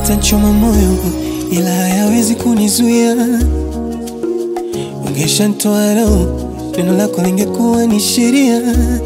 yatanchoma moyo, ila hayawezi kunizuia. Ungeshanitoa leo, neno lako lingekuwa ni sheria.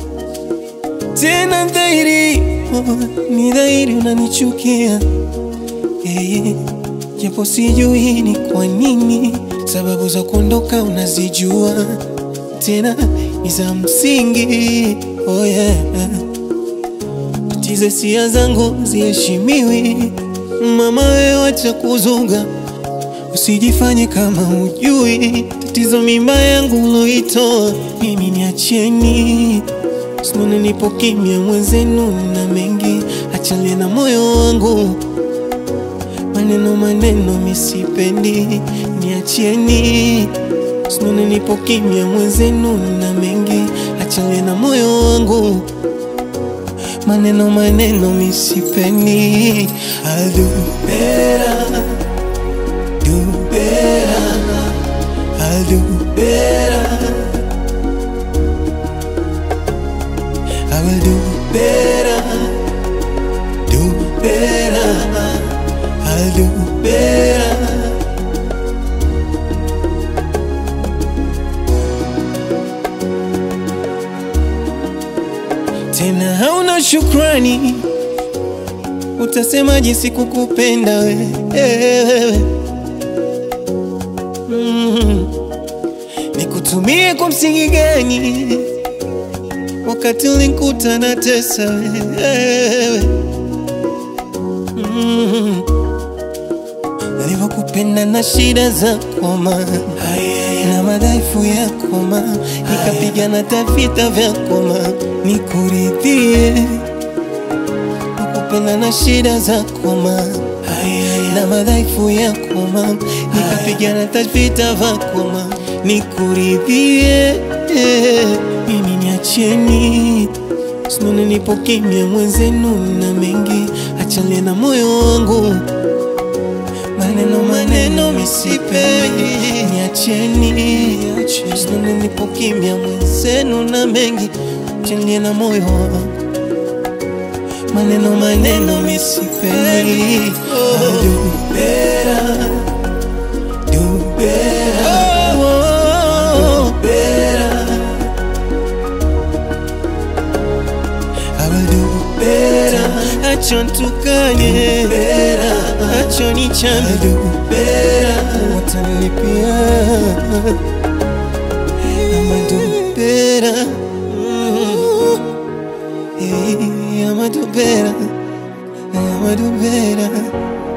Tena dhahiri, oh, ni dhahiri unanichukia hey, japo sijui ni kwa nini. Sababu za kuondoka unazijua, tena ni za msingi. Oh yeah. Tatizo hisia zangu ziheshimiwi, mama wewe wacha kuzunga, usijifanye kama hujui tatizo mimba yangu uloitoa mimi, niacheni Simone, nipo kimya mwenzenu na mengi, achalie na moyo wangu, maneno maneno misipendi, niacheni Simone, nipo kimya mwenzenu na mengi, achalie na moyo wangu, maneno maneno misipendi. I'll do better, do better, I'll do better. I will do better, do better, I'll do better. Tena hauna shukrani, utasema jinsi kukupenda wewe mm. Nikutumie kwa msingi gani? wakati ulinikuta na tesa wewe mm. Nilivyokupenda na shida zako ma na madhaifu yako ma, nikapigana tavita vyako ma, nikuridhie nakupenda na shida zako ma na madhaifu yako ma, nikapigana tavita vyako ma, nikuridhie mimi niacheni, Simone, nipo kimya mwenzenu na mengi, achalie na moyo wangu, maneno maneno misipendi, niacheni, Simone, nipo kimya mwenzenu na mengi, achalie na moyo wangu, maneno maneno misipendi. I'll do better, do better, oh, better. I will do better. Acha nitukane, acha nichane, watanilipia. I'ma do better. Mm. Hey, I'ma do better. I'ma do better.